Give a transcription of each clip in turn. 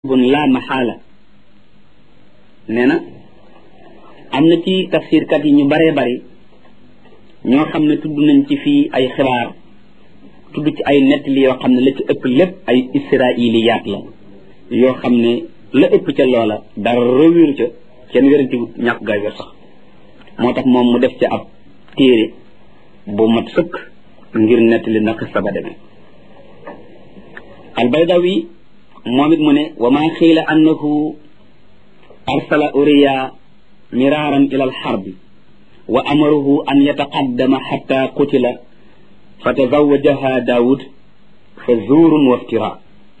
bun la maxaala nee na am na ci tafsirkat yi ñu baree bari ñoo xam ne tudd nañ ci fii ay xibaar tudd ci ay nettali yoo xam ne la ci ëpp lépp ay israiliyaat la yoo xam ne la ëpp ca loola dara rëwiru ca kenn wéranti ñàkk gaa wér sax moo tax moom mu def ci ab téere bu mat sëkk ngir nettali na xista ba demee albaydawi moom it mu ne wa maa xiila annahu arsala uriya miraaran ila alxarbi wa amarahu an yataqaddama xatta qutila fa tazawajaha daawud fa zuurun wa iftira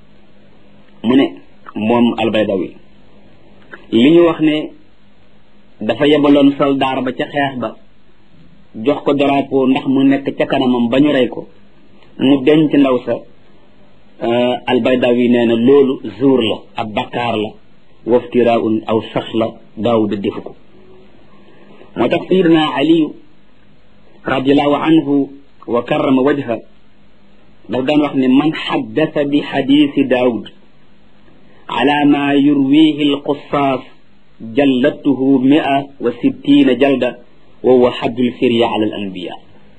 mu ne moom albaydawi li ñu wax ne dafa yebaloon soldaar ba ca xeex ba jox ko drapeau ndax mu nekk ca kanamam ba ñu rey ko mu denc ndaw sa albaydawi nee na loolu zuur la ab bakkaar la waftiraun aw sax la daawuda defu ko moo tax sayidna aliyu radiallahu anhu wa karrama wajha daf daan wax ne man xaddasa bi xadiisi daawud ala ma yurwihi alqusaas jallattuhu mia wa sittina jalda wa huwa xaddul firya ala al anbiya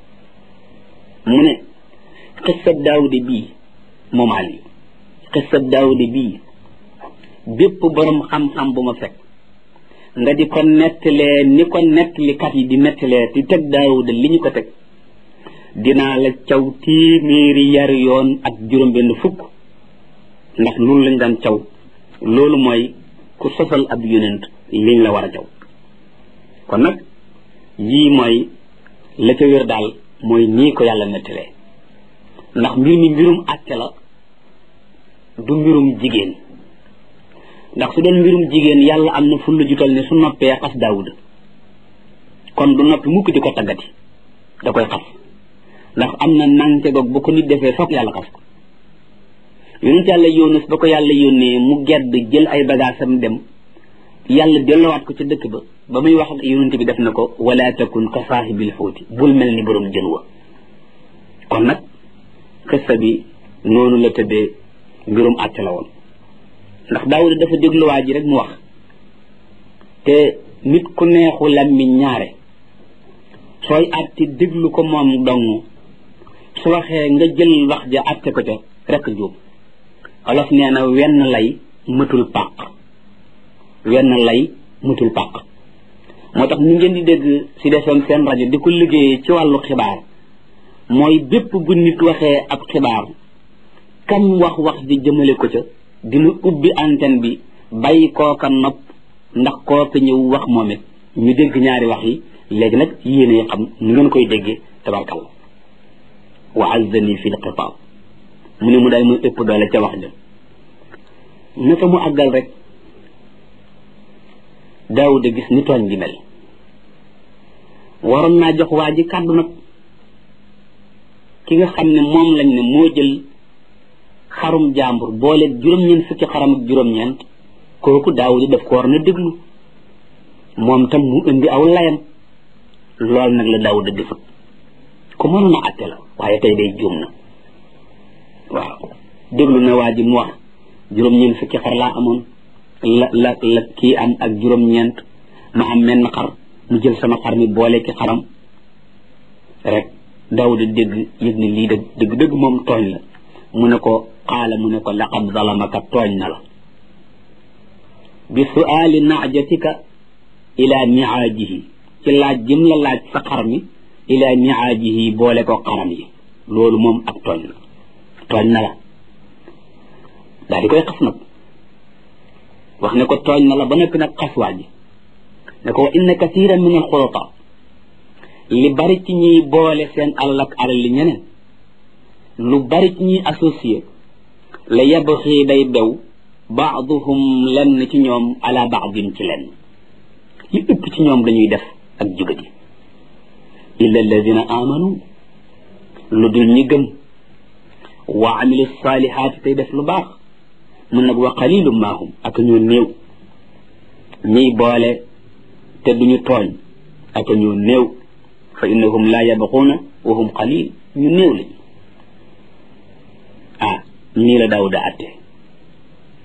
mu ne xissab daawude bii moom ali xissab daawude bii bépp borom xam-xam bu ma fekk nga di ko nettalee ni ko nettalikat yi di nettalee di teg daawuda li ñu ko teg dinaa la caw téeméeri yari yoon ak juróom-benn fukk ndax loolu lañ daan caw loolu mooy ku sosal ab yonent liñ la war a caw kon nag yii mooy la ca wér daal mooy nii ko yàlla nettalee ndax mbir mi mbirum àtte la du mbirum jigéen ndax su doon mbirum jigéen yàlla am na fulla jutal ne su noppee xas daawuda kon du noppi mukk di ko taggati da koy xas ndax am na nante goog bu ko nit defee foog yàlla xas ko yonent yàlla yónus ba ko yàlla yónnee mu gedd jël ay bagaasam dem yàlla dellowaat ko ca dëkk ba ba muy wax ak yonent bi def na ko wala takun ka saahibil xóoti bul mel ni borom jën wa kon nag xissa bi noonu la tëddee mbirum àtte la woon ndax daawuda dafa déglu waa ji rek mu wax te nit ku neexu lammiñ ñaare sooy àtte déglu ko moom dong su waxee nga jël wax ja àtte ko ca rek jóob olof nee na wenn lay mëtul pàq wenn lay mëtul pàq moo tax ni ngeen di dégg si defoon seen rajo di ko liggéeyee ci wàllu xibaar mooy bépp bu nit waxee ab xibaar kam wax wax di jëmale ko ca dina ubbi antenne bi bàyyi kooka nopp ndax kooka ñëw wax moom it ñu dégg ñaari wax yi léegi nag yéene xam nu ngeen koy déggee tabarkalla wa azzani fi lxitaab mu ne mu daal muy ëpp doole ca wax ja naka mu àggal rek daawuda gis ni tooñ gi mel waroon naa jox waa ji kàddu nag ki nga xam ne moom lañ ne moo jël xarum jàmbur boole juróom-ñeent fukki xaram ak juróom-ñeent kooku daawuda daf ko war na déglu moom tam mu indi aw layam lool nag la daawuda defut ku mënoon a àtte la waaye tey day juum na waaw déglu na waa ji mu wax juróom-ñeent fukki xar laa amoon la la la kii am ak juróom-ñeent ma am menn xar mu jël sama xar mi boole ki xaram rek daawuda dégg yëg ni lii dëgg dëgg dëgg moom tooñ la mu ne ko qaala mu ne ko laqad zalamaka tooñ na la bi suaali naajatika ila niaajihi ci laaj jëm la laaj sa xar mi ila niaajihi boole ko xaram yi loolu moom ak tooñ la tooñ na la daal di koy xas nag wax ne ko tooñ na la ba noppi nag xas waa ji ne ko wa inna kathiran min al xulata li bari ci ñuy boole seen alal ak alal li ñeneen lu bari ci ñuy associé la yabxi day bew baaduhum lenn ci ñoom ala baadin ci lenn li ëpp ci ñoom dañuy def ak jugadi illa alladina amanu lu dul ñi gëm wa amilu salihaati tey def lu baax mun nag wa qalilum maahum ak ñoo néew ñiy boole te duñu tooñ ak ñoo néew fa innahum la yabquuna wa hum qalil ñu néew lañu ah nii la daawuda atte